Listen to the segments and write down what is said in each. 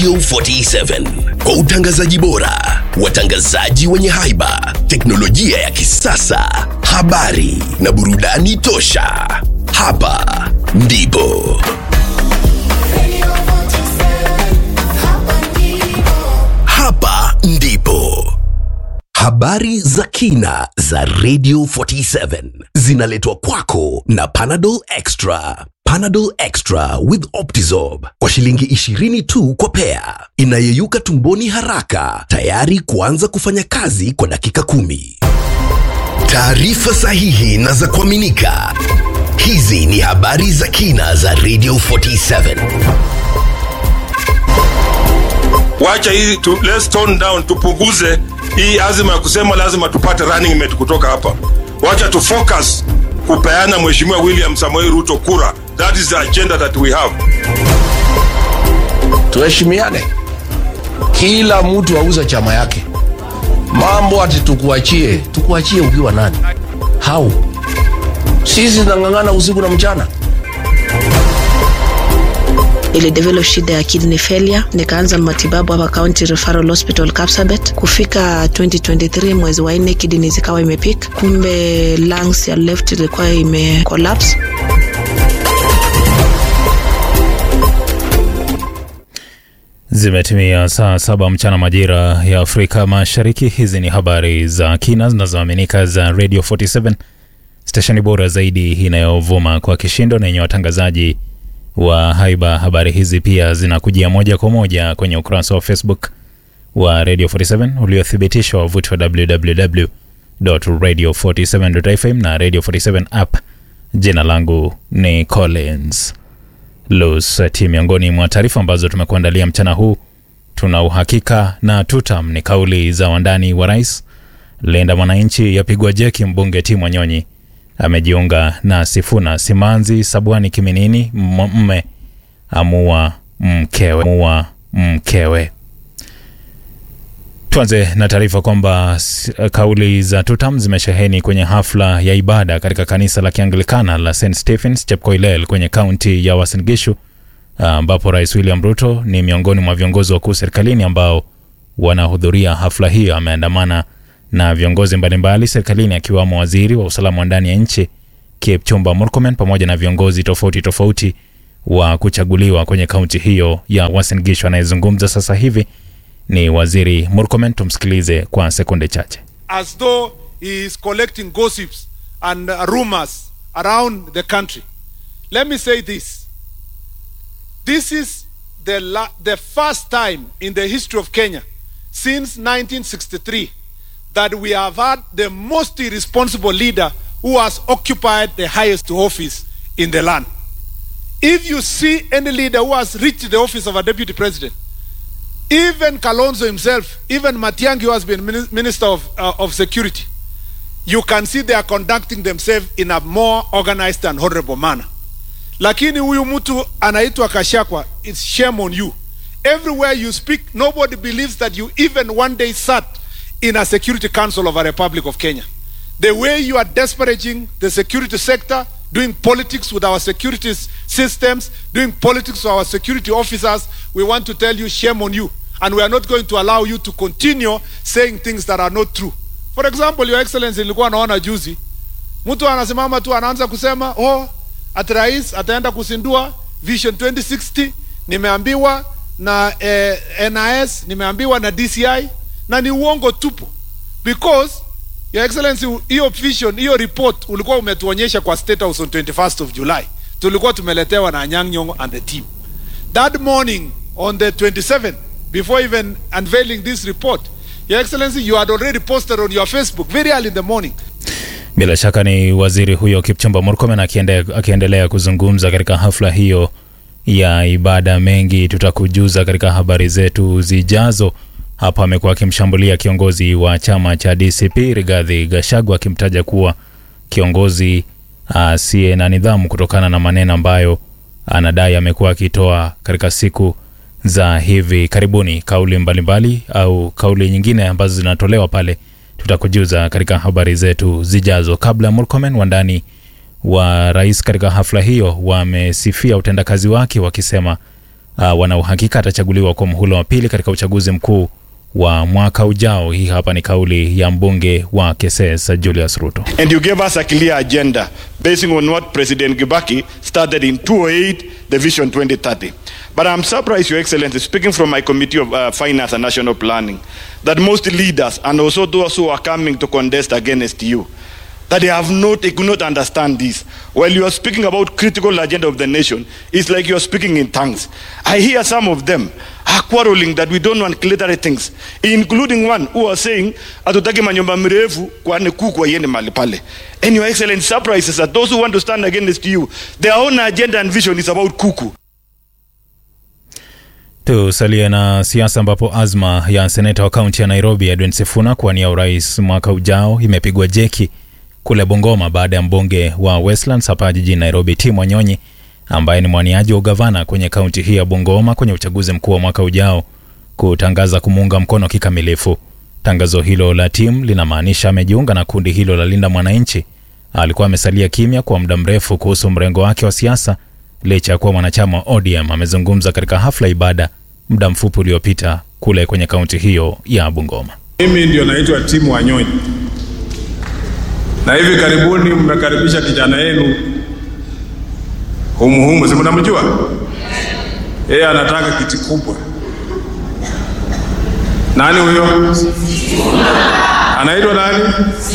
Radio 47 kwa utangazaji bora, watangazaji wenye haiba, teknolojia ya kisasa, habari na burudani tosha. Hapa ndipo hapa ndipo habari za kina za Radio 47 zinaletwa kwako na Panadol Extra. Panadol Extra with Optizorb kwa shilingi 20 tu kwa pea, inayeyuka tumboni haraka, tayari kuanza kufanya kazi kwa dakika kumi. Taarifa sahihi na za kuaminika. Hizi ni habari za kina za Radio 47. wacha hii tu, let's tone down tupunguze hii azima ya kusema lazima tupate running mate kutoka hapa wacha tu focus kupeana mheshimiwa william samoei ruto kura that is the agenda that we have tuheshimiane kila mtu auze chama yake mambo ati tukuachie tukuachie ukiwa nani hau sisi nang'ang'ana usiku na mchana ilidevelop shida ya kidney failure nikaanza matibabu hapa county referral hospital kapsabet kufika 2023 mwezi wa nne kidney zikawa imepik kumbe lungs ya left ilikuwa ime collapse Zimetimia saa saba mchana majira ya Afrika Mashariki. Hizi ni habari za kina zinazoaminika za Radio 47, stesheni bora zaidi inayovuma kwa kishindo na yenye watangazaji wa haiba. Habari hizi pia zinakujia moja kwa moja kwenye ukurasa wa Facebook wa Radio 47 uliothibitishwa wavuti wa www.radio47.fm na Radio 47 app. Jina langu ni Collins Lusati. Miongoni mwa taarifa ambazo tumekuandalia mchana huu, tuna uhakika na tutam ni kauli za wandani wa rais. Linda Mwananchi yapigwa jeki, mbunge Timwa Nyonyi amejiunga na Sifuna. Simanzi Sabwani Kiminini, m- mme amua mkewe, amua mkewe. Tuanze na taarifa kwamba s- kauli za Tutam zimesheheni kwenye hafla ya ibada katika kanisa la Kianglikana la St Stephens Chepkoilel kwenye kaunti ya Uasin Gishu, ambapo Rais William Ruto ni miongoni mwa viongozi wakuu serikalini ambao wanahudhuria hafla hiyo. Ameandamana na viongozi mbalimbali serikalini akiwamo waziri wa usalama wa ndani ya nchi Kipchumba Murkomen pamoja na viongozi tofauti tofauti wa kuchaguliwa kwenye kaunti hiyo ya Uasin Gishu. Anayezungumza sasa hivi ni waziri Murkomen. Tumsikilize kwa sekunde chache. as though he is collecting gossips and uh, rumors around the country. Let me say this. This is the, la- the first time in the history of Kenya since 1963 that we have had the most irresponsible leader who has occupied the highest office in the land. If you see any leader who has reached the office of a deputy president, even Kalonzo himself, even Matiang'i, who has been mini- Minister of, uh, of Security, you can see they are conducting themselves in a more organized and honorable manner. Lakini huyu mtu anaitwa Kashakwa, it's shame on you. Everywhere you speak, nobody believes that you even one day sat in a Security Council of a Republic of Kenya. The way you are disparaging the security sector, doing politics with our security s- systems, doing politics with our security officers, we want to tell you shame on you. And we are not going to allow you to continue saying things that are not true. For example, Your Excellency, nilikuwa naona juzi mtu anasimama tu anaanza kusema oh, ati rais ataenda kusindua Vision 2060 nimeambiwa na eh, NIS nimeambiwa na DCI na ni uongo tupu because Your Excellency, hiyo vision, hiyo report ulikuwa umetuonyesha kwa State House on 21st of July. Tulikuwa tumeletewa na Anyang' Nyong'o and the team. That morning on the 27th, before even unveiling this report, Your Excellency, you had already posted on your Facebook very early in the morning Bila shaka ni waziri huyo Kipchumba Murkomen akiende, akiendelea kuzungumza katika hafla hiyo ya ibada. Mengi tutakujuza katika habari zetu zijazo. Hapa amekuwa akimshambulia kiongozi wa chama cha DCP Rigathi Gachagua akimtaja kuwa kiongozi asiye na nidhamu kutokana na maneno ambayo anadai amekuwa akitoa katika siku za hivi karibuni. Kauli mbalimbali au kauli nyingine ambazo zinatolewa pale tutakujuza katika habari zetu zijazo. Kabla ya Murkomen, wandani wa rais katika hafla hiyo wamesifia utendakazi wake wakisema uh, wana uhakika atachaguliwa kwa mhula wa pili katika uchaguzi mkuu wa mwaka ujao. Hii hapa ni kauli ya mbunge wa Keses Julius Ruto. And you gave us a clear agenda basing on what President Gibaki started in 2008, the Vision 2030. But I'm surprised, Your Excellency, speaking from my Committee of uh, Finance and National Planning, that most leaders and also those who are coming to contest against you, that they have not, they could not understand this. While you are speaking about critical agenda of the nation, it's like you are speaking in tongues. I hear some of them are quarreling that we don't want clearer things, including one who are saying hatutaki manyumba mrefu kwani kuku waiende mahali pale. And your excellent surprises that those who want to stand against you, their own agenda and vision is about kuku. Tusalie na siasa ambapo azma ya seneta wa kaunti ya Nairobi Edwin Sifuna kuwania urais mwaka ujao imepigwa jeki kule Bungoma baada ya mbunge wa Westlands hapa jijini Nairobi Tim Wanyonyi ambaye ni mwaniaji wa ugavana kwenye kaunti hii ya Bungoma kwenye uchaguzi mkuu wa mwaka ujao kutangaza kumuunga mkono kikamilifu. Tangazo hilo la Tim linamaanisha amejiunga na kundi hilo la Linda Mwananchi. Alikuwa amesalia kimya kwa muda mrefu kuhusu mrengo wake wa siasa licha ya kuwa mwanachama wa ODM. Amezungumza katika hafla ibada muda mfupi uliopita kule kwenye kaunti hiyo ya Bungoma. Mimi ndio naitwa Timu Wanyonyi, na hivi karibuni mmekaribisha kijana yenu humuhumu, si mnamjua? Yeye anataka kiti kubwa. Nani huyo? Anaitwa nani?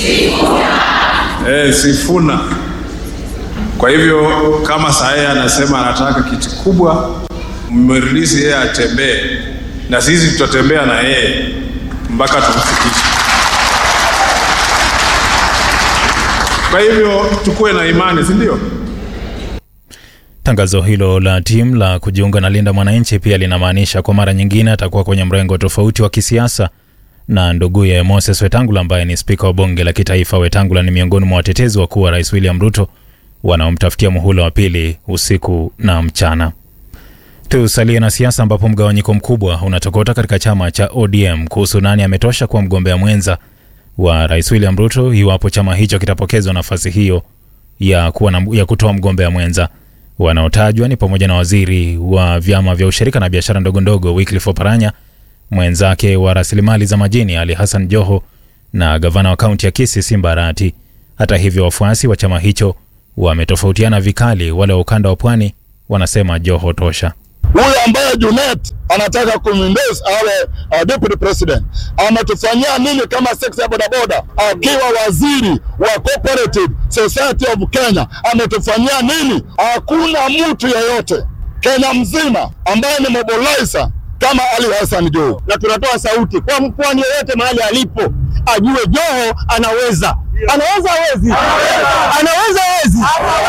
Eh, Sifuna. Kwa hivyo kama saa yeye anasema anataka kiti kubwa, mmerelisi yeye atembee, na sisi tutatembea na yeye mpaka tumfikishe. Kwa hivyo tukuwe na imani, si ndio? Tangazo hilo la Tim la kujiunga na Linda Mwananchi pia linamaanisha kwa mara nyingine atakuwa kwenye mrengo tofauti wa kisiasa na nduguye Moses Wetangula ambaye ni spika wa bunge la kitaifa. Wetangula ni miongoni mwa watetezi wakuu wa rais William Ruto wanaomtafutia muhula wa pili usiku na mchana. Tusalie na siasa ambapo mgawanyiko mkubwa unatokota katika chama cha ODM kuhusu nani ametosha kuwa mgombea mwenza wa rais William Ruto iwapo chama hicho kitapokezwa nafasi hiyo ya, kuwa na, ya kutoa mgombea mwenza. Wanaotajwa ni pamoja na waziri wa vyama vya ushirika na biashara ndogo ndogo Wycliffe Oparanya, mwenzake wa rasilimali za majini Ali Hassan Joho na gavana wa kaunti ya Kisii Simba Arati. Hata hivyo, wafuasi wa chama hicho wametofautiana vikali. Wale wa ukanda wa pwani wanasema Joho tosha. huyu ambaye Junet anataka kumwindos awe uh, deputy president ametufanyia nini kama sekta ya bodaboda? Akiwa waziri wa cooperative society of Kenya ametufanyia nini? Hakuna mtu yeyote Kenya mzima ambaye ni mobilizer kama Ali Hassan Joho, na tunatoa sauti kwa mpwani yeyote mahali alipo ajue Joho anaweza, anaweza, hawezi, anaweza, hawezi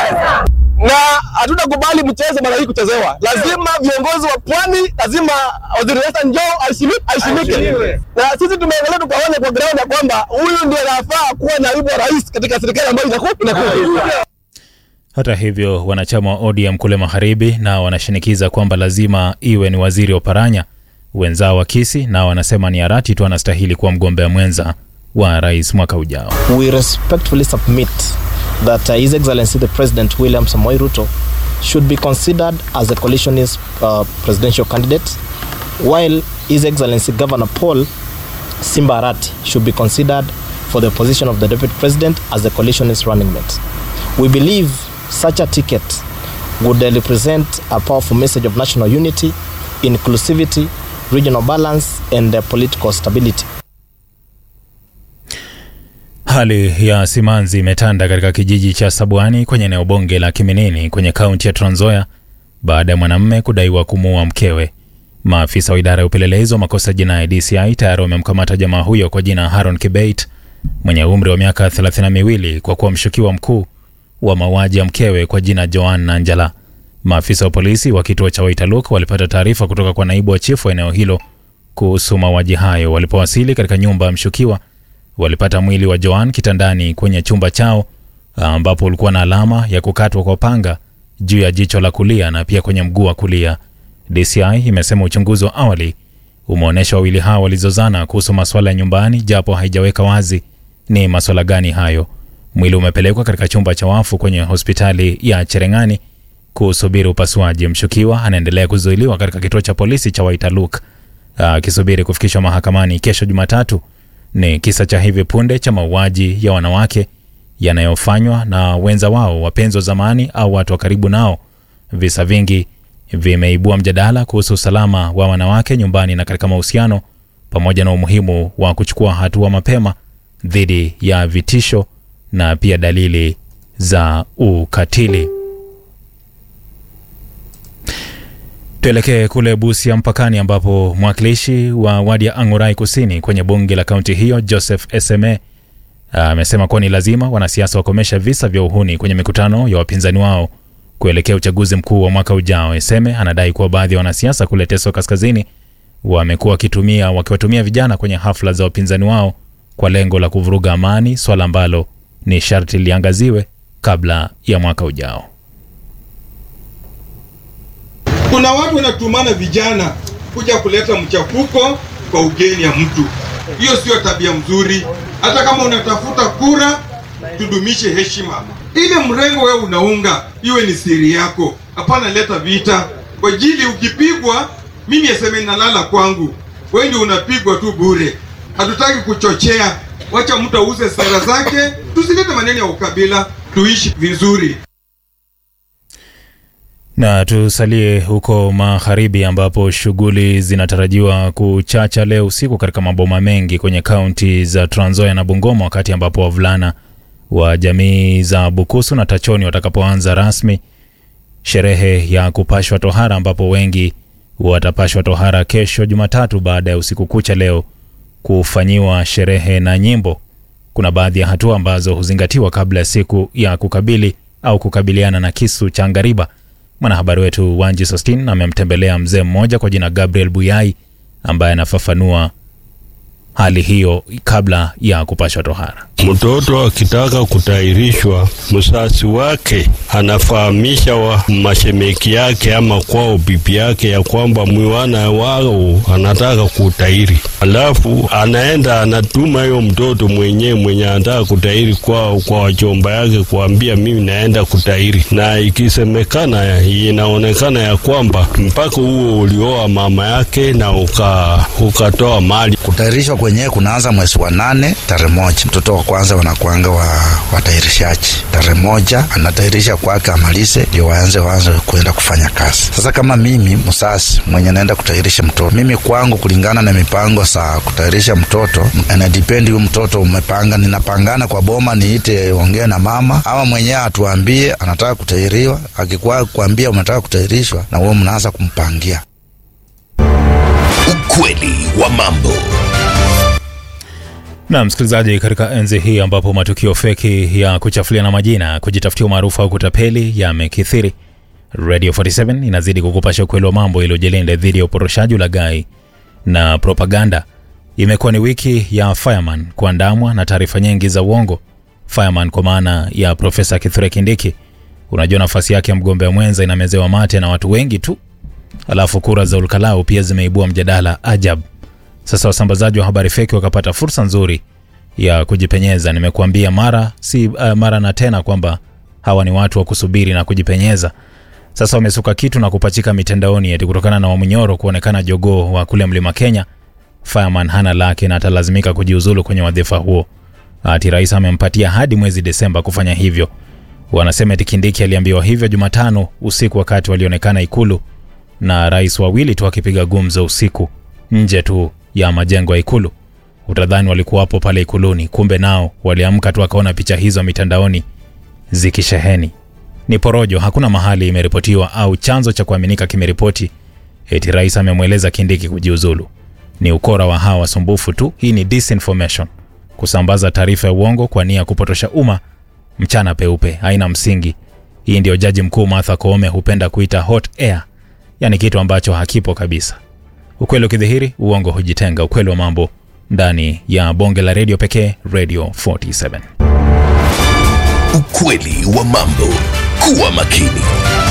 na hatutakubali mchezo mara hii kuchezewa. Lazima viongozi wa pwani, lazima waziri Hassan Joho aheshimi- aheshimike, na sisi tumeangalia tukaona kwa ground ya kwamba huyu ndio anafaa kuwa naibu wa rais katika serikali ambayo inakuwa inakuwa Hata hivyo, wanachama wa ODM kule magharibi na wanashinikiza kwamba lazima iwe ni waziri Oparanya. Wenzao wa Kisii nao wanasema ni Arati tu anastahili kuwa mgombea mwenza wa rais mwaka ujao. we respectfully submit that uh, His Excellency the President William Samoei Ruto should be considered as a coalitionist uh, presidential candidate, while His Excellency Governor Paul Simba Arati should be considered for the position of the Deputy President as a coalitionist running mate. We believe such a ticket would uh, represent a powerful message of national unity, inclusivity, regional balance, and uh, political stability. Hali ya simanzi imetanda katika kijiji cha Sabwani kwenye eneo bunge la Kiminini kwenye kaunti ya Trans Nzoia baada ya mwanamume kudaiwa kumuua mkewe. Maafisa wa idara ya upelelezi wa makosa jinai DCI tayari wamemkamata jamaa huyo kwa jina Haron Kibeit mwenye umri wa miaka thelathini na miwili kwa kuwa mshukiwa mkuu wa mauaji ya mkewe kwa jina Joan Nanjala. Maafisa wa polisi wa kituo cha Waitaluk walipata taarifa kutoka kwa naibu wa chifu wa eneo hilo kuhusu mauaji hayo. Walipowasili katika nyumba ya mshukiwa walipata mwili wa Joan kitandani kwenye chumba chao ambapo ulikuwa na alama ya kukatwa kwa panga juu ya jicho la kulia na pia kwenye mguu wa kulia. DCI imesema uchunguzi wa awali umeonyesha wawili hao walizozana kuhusu masuala ya nyumbani, japo haijaweka wazi ni masuala gani hayo. Mwili umepelekwa katika chumba cha wafu kwenye hospitali ya Cherengani kusubiri upasuaji. Mshukiwa anaendelea kuzuiliwa katika kituo cha polisi cha Waitaluk akisubiri kufikishwa mahakamani kesho Jumatatu. Ni kisa cha hivi punde cha mauaji ya wanawake yanayofanywa na wenza wao, wapenzi wa zamani au watu wa karibu nao. Visa vingi vimeibua mjadala kuhusu usalama wa wanawake nyumbani na katika mahusiano, pamoja na umuhimu wa kuchukua hatua mapema dhidi ya vitisho na pia dalili za ukatili. Tuelekee kule Busia mpakani, ambapo mwakilishi wa wadi ya Ang'orai Kusini kwenye bunge la kaunti hiyo Joseph Eseme amesema kuwa ni lazima wanasiasa wakomesha visa vya uhuni kwenye mikutano ya wapinzani wao kuelekea uchaguzi mkuu wa mwaka ujao. Eseme anadai kuwa baadhi ya wanasiasa kule Teso Kaskazini wamekuwa wakitumia wakiwatumia vijana kwenye hafla za wapinzani wao kwa lengo la kuvuruga amani, swala ambalo ni sharti liangaziwe kabla ya mwaka ujao. Kuna watu wanatumana vijana kuja kuleta mchafuko kwa ugeni ya mtu. Hiyo sio tabia mzuri. Hata kama unatafuta kura, tudumishe heshima. Ile mrengo wewe unaunga iwe ni siri yako, hapana leta vita kwa ajili. Ukipigwa mimi aseme nalala kwangu, wewe ndio unapigwa tu bure. Hatutaki kuchochea, wacha mtu auze sera zake, tusilete maneno ya ukabila, tuishi vizuri. Na tusalie huko magharibi ambapo shughuli zinatarajiwa kuchacha leo usiku katika maboma mengi kwenye kaunti za Trans Nzoia na Bungoma, wakati ambapo wavulana wa jamii za Bukusu na Tachoni watakapoanza rasmi sherehe ya kupashwa tohara, ambapo wengi watapashwa tohara kesho Jumatatu baada ya usiku kucha leo kufanyiwa sherehe na nyimbo. Kuna baadhi ya hatua ambazo huzingatiwa kabla ya siku ya kukabili au kukabiliana na kisu cha ngariba. Mwanahabari wetu Wanji Sostin amemtembelea mzee mmoja kwa jina Gabriel Buyai ambaye anafafanua hali hiyo kabla ya kupashwa tohara. Mtoto akitaka kutahirishwa, msasi wake anafahamisha wa mashemeki yake ama kwao bibi yake ya kwamba mwana wao anataka kutahiri, alafu anaenda anatuma hiyo mtoto mwenyewe mwenye anataka kutahiri kwao kwa wachomba yake kuambia mimi naenda kutahiri, na ikisemekana inaonekana ya kwamba mpaka huo ulioa mama yake na uka, ukatoa mali. Kutahirishwa kwenyewe kunaanza mwezi wa nane tarehe moja mtoto wa kwanza wanakuanga wa watahirishaji tarehe moja anatahirisha kwake amalize, ndio waanze waanze kuenda kufanya kazi. Sasa kama mimi msasi mwenye naenda kutahirisha mtoto, mimi kwangu, kulingana na mipango sa kutahirisha mtoto, inadipendi huyu mtoto umepanga, ninapangana kwa boma, niite ongee na mama ama mwenyewe atuambie anataka kutahiriwa. Akikuwa kuambia umetaka kutahirishwa, na wewe mnaanza kumpangia. Ukweli wa mambo. Na msikilizaji, katika enzi hii ambapo matukio feki ya kuchafuliana majina, kujitafutia umaarufu au kutapeli yamekithiri, Radio 47 inazidi kukupasha ukweli wa mambo iliyojilinda dhidi ya uporoshaji, ulaghai na propaganda. Imekuwa ni wiki ya Fireman kuandamwa na taarifa nyingi za uongo. Fireman kwa maana ya Profesa Kithure Kindiki. Unajua nafasi yake ya mgombea mwenza inamezewa mate na watu wengi tu, alafu kura za ulkalau pia zimeibua mjadala ajabu. Sasa wasambazaji wa habari feki wakapata fursa nzuri ya kujipenyeza. Nimekuambia mara si uh, mara na tena kwamba hawa ni watu wa kusubiri na kujipenyeza. Sasa wamesuka kitu na kupachika mitandaoni eti kutokana na Wamunyoro kuonekana jogoo wa kule Mlima Kenya, Fireman hana lake na atalazimika kujiuzulu kwenye wadhifa huo. Ati rais amempatia hadi mwezi Desemba kufanya hivyo. Wanasema eti Kindiki aliambiwa hivyo Jumatano usiku wakati walionekana Ikulu na rais wawili tu akipiga gumzo usiku nje tu ya majengo ya Ikulu. Utadhani walikuwa hapo pale Ikuluni, kumbe nao waliamka tu wakaona picha hizo mitandaoni zikisheheni. Ni porojo, hakuna mahali imeripotiwa au chanzo cha kuaminika kimeripoti eti rais amemweleza Kindiki kujiuzulu. Ni ukora wa hawa wasumbufu tu. Hii ni disinformation, kusambaza taarifa ya uongo kwa nia ya kupotosha umma mchana peupe, haina msingi. Hii ndio jaji mkuu Martha Koome hupenda kuita hot air, yani kitu ambacho hakipo kabisa. Ukweli ukidhihiri, uongo hujitenga. Ukweli wa mambo ndani ya bonge la redio pekee, Radio 47. Ukweli wa mambo. Kuwa makini.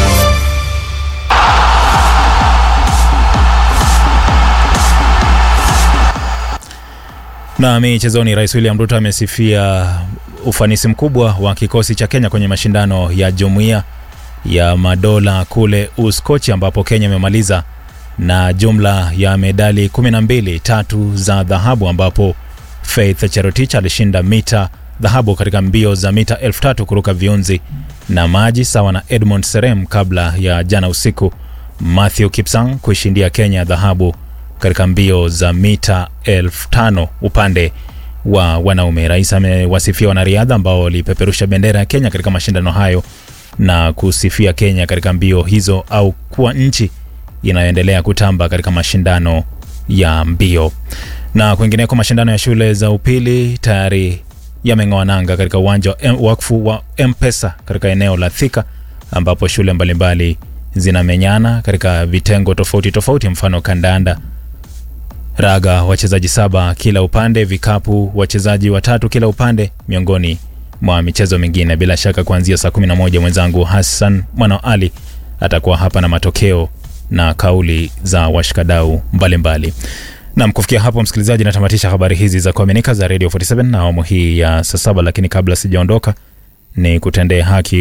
Na michezoni, Rais William Ruto amesifia ufanisi mkubwa wa kikosi cha Kenya kwenye mashindano ya Jumuiya ya madola kule Uskochi ambapo Kenya imemaliza na jumla ya medali 12, tatu za dhahabu ambapo Faith Cherotich alishinda mita dhahabu katika mbio za mita elfu tatu kuruka viunzi na maji sawa na Edmond Serem kabla ya jana usiku Matthew Kipsang kuishindia Kenya dhahabu katika mbio za mita elfu tano upande wa wanaume. Rais amewasifia wanariadha ambao walipeperusha bendera ya Kenya katika mashindano hayo na kusifia Kenya katika mbio hizo au kuwa nchi inayoendelea kutamba katika mashindano ya mbio. Na kwingineko, mashindano ya shule za upili tayari yameng'oa nanga katika uwanja wa M- wakfu wa M-Pesa katika eneo la Thika ambapo shule mbalimbali zinamenyana katika vitengo tofauti tofauti, mfano kandanda, raga, wachezaji saba kila upande, vikapu, wachezaji watatu kila upande, miongoni mwa michezo mingine. Bila shaka kuanzia saa 11 mwenzangu Hassan Mwana Ali atakuwa hapa na matokeo na kauli za washikadau mbalimbali. Nam, kufikia hapo msikilizaji, natamatisha habari hizi za kuaminika za Radio 47 na awamu hii ya saa saba, lakini kabla sijaondoka ni kutendee haki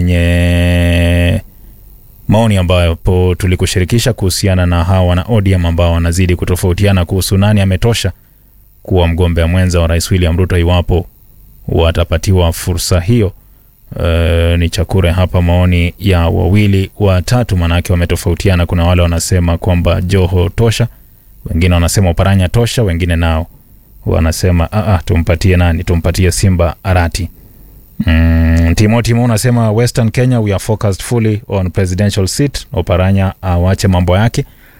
kwenye maoni ambapo tulikushirikisha kuhusiana na hawa wana ODM ambao wanazidi kutofautiana kuhusu nani ametosha kuwa mgombea mwenza wa Rais William Ruto iwapo watapatiwa fursa hiyo. Uh, ni chakure hapa maoni ya wawili watatu, manake wametofautiana. Kuna wale wanasema kwamba Joho tosha, wengine wanasema Oparanya tosha, wengine nao wanasema ah, ah, tumpatie nani? Tumpatie Simba Arati. Mm, Timo Timo unasema Western Kenya we are focused fully on presidential seat. Oparanya awache mambo yake.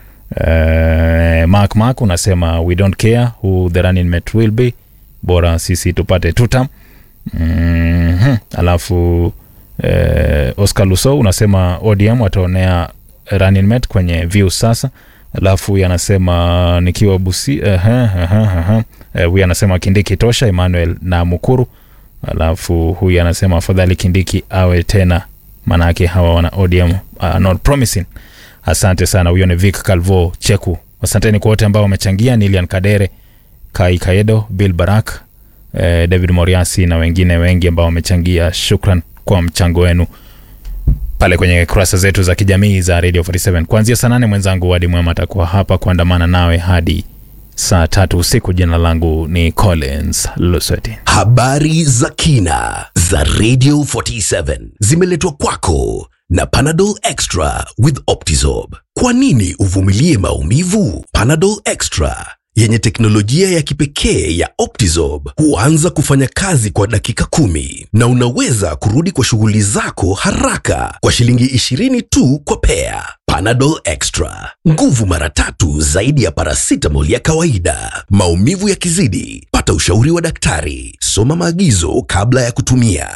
Uh, Mark Mark unasema we don't care who the running mate will be, bora sisi tupate tutam. Mm-hmm. Alafu eh, Oscar Luso unasema ODM wataonea running mate kwenye view sasa. Alafu yanasema nikiwa Busi uh, uh, uh, uh, uh, huyu anasema Kindiki tosha, Emmanuel na Mukuru. Alafu huyu anasema afadhali Kindiki awe tena, maanake hawa wana ODM uh, not promising. Asante sana. Huyo ni Vic Calvo Cheku. Asanteni kwa wote ambao wamechangia, Nilian Kadere, Kai Kaedo, Bill Barak, eh, David Moriasi na wengine wengi ambao wamechangia. Shukran kwa mchango wenu pale kwenye kurasa zetu za kijamii za Radio 47. Kuanzia saa nane mwenzangu Wadi Mwema atakuwa hapa kuandamana nawe hadi saa tatu usiku. Jina langu ni Collins Lusweti. Habari za kina za Radio 47 zimeletwa kwako na Panadol Extra with Optizorb. Kwa nini uvumilie maumivu? Panadol Extra yenye teknolojia ya kipekee ya Optizorb huanza kufanya kazi kwa dakika kumi na unaweza kurudi kwa shughuli zako haraka kwa shilingi 20 tu kwa pea. Panadol Extra, nguvu mara tatu zaidi ya paracetamol ya kawaida. Maumivu yakizidi, pata ushauri wa daktari. Soma maagizo kabla ya kutumia.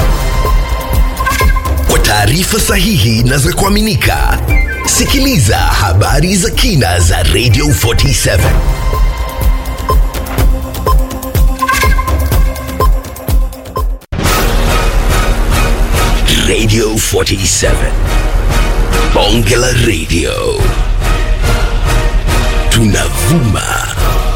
Kwa taarifa sahihi na za kuaminika, sikiliza habari za kina za Radio 47. Radio 47. Bonge la Radio. Tunavuma